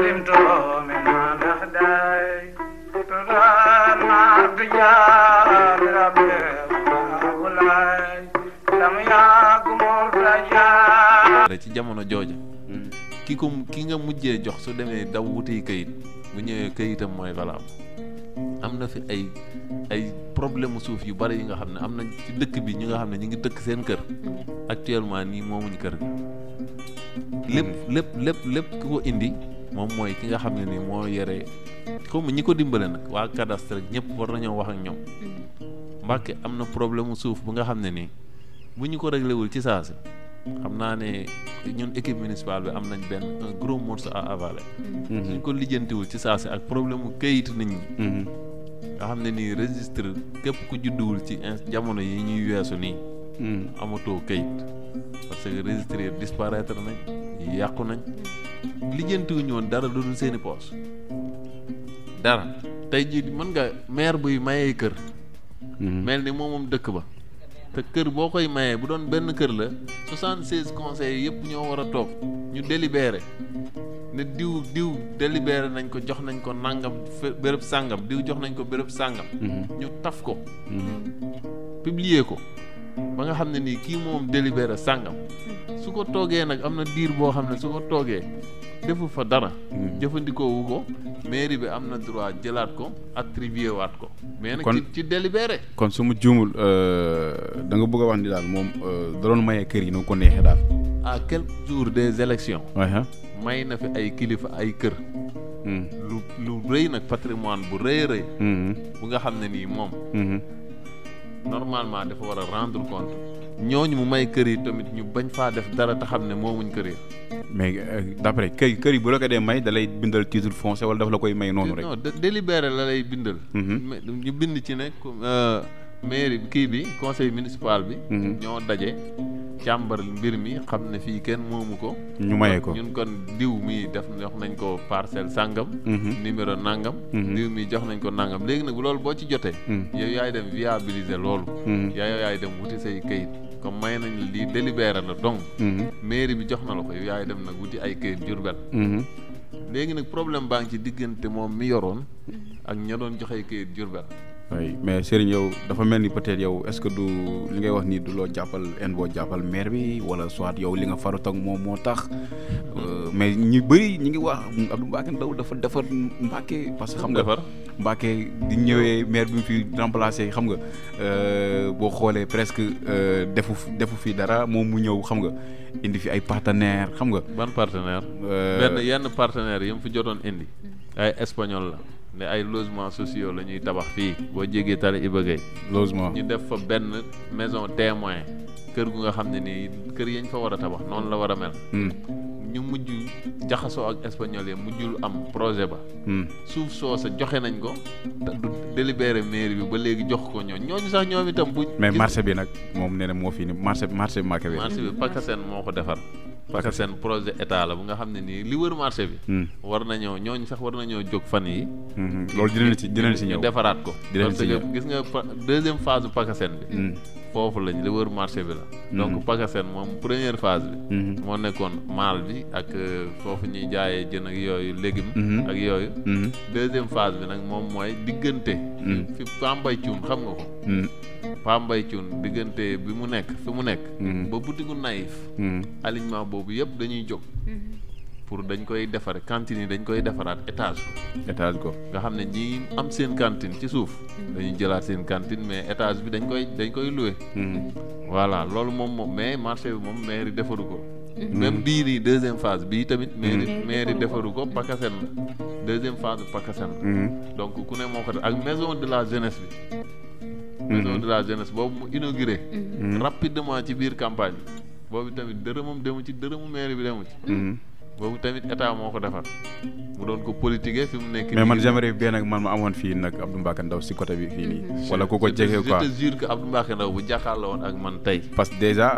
limto mi mandah dai turan ma bija rabbe bulai lam ya kumur raja ci jamono jooja ki ko ki nga mujjee jox su demee daw wuti kayit bu ñëwee kayitam mooy valable am na fi ay ay problème mu suuf yu bari yi nga xam ne am na ci dëkk bi ñi nga xam ne ñu ngi dëkk seen kër actuellement nii moomuñ kër gi lépp lépp lépp lépp ki ko indi moom mooy ki nga xam ne nii moo yore comme ñi ko dimbale nag waa cadastre rek ñëpp war nañoo wax ak ñoom Mbàkke am na problème mu suuf bu nga xam ne nii bu ñu ko réglé wul ci saasi xam naa ne ñun équipe municipale bi am nañ benn un gros morceau à avaler. suñ ko lijjantiwul ci saasi ak problème mu këyit nit ñi. nga xam ne nii registre képp ku judduwul ci in jamono yi ñuy weesu nii. amatoo këyit parce que registre yi disparaître nañ yàqu nañ lijjantiwuñu woon dara lu dul seeni poos dara tey jii mën nga maire buy mayee kër. mel ni moom moom dëkk ba. te kër boo koy mayee bu doon benn kër la soixante seize conseils yëpp ñoo war a toog ñu délibéré ne diw diw délibéré nañ ko jox nañ ko nangam béréb sàngam diw jox nañ ko béréb sàngam ñu taf ko publier ko ba nga xam ne nii kii moom délibéré sàngam su ko toogee nag am na diir boo xam ne su ko toogee defu fa dara jëfandikoo wu ko mairie bi am na droit jëlaat ko attribué waat ko mais nag ci ci délibéré kon su ma juumul da nga bëgg a wax ni daal moom da doon mayee kër yi nu ko neexee daal à quelques jours des élections waaye may na fi ay kilifa ay kër lu lu rëy nag patrimoine bu rëy rëy bu nga xam ne nii moom normalement dafa war a rendre compte ñooñu mu may kër yi tamit ñu bañ faa def dara te xam ne moomuñ kër yi mais d'après kër kër yi bu la ko dee may da lay bindal titre foncier wala dafa la koy may noonu rek. non délibéré la lay bindal. ñu bind ci ne mairie kii bi conseil municipal bi. ñoo daje càmbar mbir mi xam ne fii kenn moomu ko. ñu maye ko ñun kon diw mi def jox nañ ko parcelle sàngam. numéro nangam. diw mi jox nañ ko nangam léegi nag loolu boo ci jotee. yow yaay dem viabiliser loolu. yow yaay dem wuti say kayit. comme may nañ lii délibéré la donc mairie bi jox na la ko yow yaay dem nag wuti ay këyit Jurbel léegi nag problème baa ngi ci diggante moom mi yoroon ak ña doon joxe këyit Jurbel oui mais Serigne yow dafa mel ni peut-être yow est-ce que du li ngay wax nii du loo jàppal en boo jàppal maire bi wala soit yow li nga farut ak moom moo tax mais ñu bëri ñi ngi wax Abdou Mbacké Ndao dafa defar Mbacké parce que xam nga defar Mbacké di ñëwee maire bi mu fi remplacé xam nga boo xoolee presque defu defu fi dara moom mu ñëw xam nga indi fi ay partenaire xam nga ban partenaire benn yenn partenaires yi mu fi jotoon indi ay espagnol la ne ay logements sociaux la ñuy tabax fii boo jégee tali Iba Gueye logement ñu def fa benn maison témoin kër gu nga xam ne nii kër yañ fa war a tabax noonu la war a mel ñu mujj jaxasoo ak espagnol yi mujjul am projet ba suuf soo sa joxe nañ ko te du délibéré mairie bi ba léegi jox ko ñooñ ñooñu sax ñoom itam bu mais marché bi nag moom nee na moo fi ni marché marché Mbacké bi marché bi Pakasen moo ko defar Pakasen projet état la bu nga xam ne nii li wër marché bi war nañoo ñooñu sax war nañoo jóg fan yi loolu dinañ ci dinañ ci ñëw ñu defaraat ko dinañ parce ci que ñëw gis nga deuxième phase bu Pakasen bi foofu lañ li wër marché bi la donc Pakasen moom première phase bi moo nekkoon maal bi ak foofu ñuy jaayee jën ak yooyu légumes ak yooyu deuxième phase bi nag moom mooy diggante fi Pambay Cuun xam nga ko Pambay Cuun diggante bi mu nekk fi mu nekk ba butigu naïf alignement boobu yëpp dañuy jóg pour dañ koy defare cantine yi dañ koy defaraat étage ko étage ko nga xam ne ñi am seen cantine ci suuf dañuy jëlaat seen cantine mais étage bi dañ koy dañ koy loué voilà loolu moom moom mais marché bi moom mairie defaru ko même bii nii deuxième phase bii tamit mairie mairie defaru ko Pakasen la deuxième phase bi Pakasen la donc ku ne moo ko def ak maison de la jeunesse bi maison de la jeunesse boobu mu inauguré rapidement ci biir campagne bi boobu tamit dërëmam demu ci dërëmu mairie bi demu ci boobu tamit état moo ko defar mu doon ko politiquer fi mu nekk mais man j'aimerais bien nag man ma amoon fii nag Abdou Mbacké Ndao si côté bi fii nii wala ku ko jege quoi je te jure que Abdou Mbacké Ndao bu jàkkaarloo woon ak man tey parce que déjà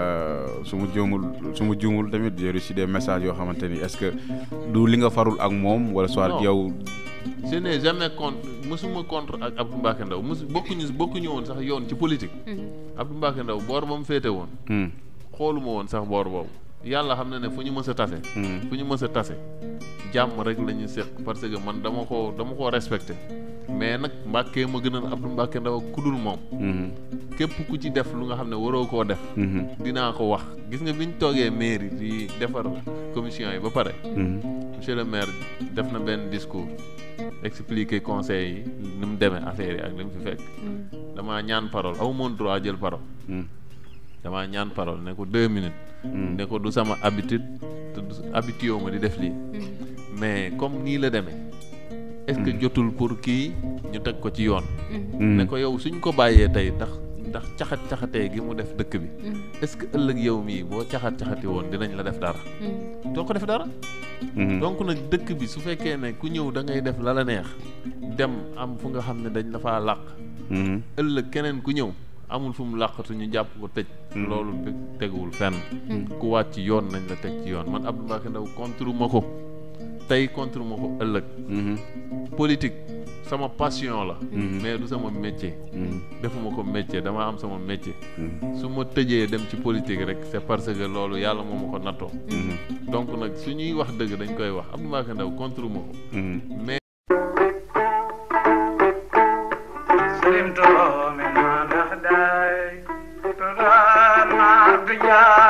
su ma juumul su ma juumul tamit j'ai reçu des messages yoo xamante ni est-ce que du li nga farul ak moom wala soit Non. yow je n'ai jamais contre mosuma contre ak Abdou Mbacké Ndao mosu bokkuñu bokkuñu woon sax yoon ci politique Abdou Mbacké Ndao boor ba mu féete woon Hmm. xooluma woon sax boor boobu yàlla xam na ne fu ñu mës a tase fu ñu mës a tase jàmm rek la ñu seq parce que man dama ko dama koo respecté mais nag Mbàkke ma gënal Abdou Mbàkke Ndaw ak kudul moom képp ku ci def lu nga xam ne waroo koo def dinaa ko wax gis nga bi ñu toogee mairie di defar commission yi ba pare monsieur le maire def na benn discours expliquer conseil yi ni mu demee affaire yi ak li mu fi fekk damaa ñaan parole aw moon droit jël parole damaa ñaan parole ne ko deux minutes ne ko du sama habitude te du habitué ma di def lii mais comme nii la demee est-ce que jotul pour kii ñu teg ko ci yoon ne ko yow suñ ko bàyyee tey ndax ndax caxat-caxatee gi mu def dëkk bi est-ce que ëllëg yow mii boo caxat-caxati woon dinañ la def dara doo ko def dara donc nag dëkk bi su fekkee ne ku ñëw da ngay def la la neex dem am fu nga xam ne dañ la faa làq ëllëg keneen ku ñëw amul fu mu làqatu ñu jàpp ko tëj loolu teguwul fenn ku wàcc yoon nañ la teg ci yoon man Abdou Mbacke Ndaw contre ma ko tey contre ma ko ëllëg politique sama passion la mais du sama métier defuma ko métier dama am sama métier su ma tëjee dem ci politique rek c'est parce que loolu yàlla moo ma ko nattoo donc nag su ñuy wax dëgg dañ koy wax Abdou Mbacke Ndaw contre ma ko mais سلمت من نهداي ترى ما بيا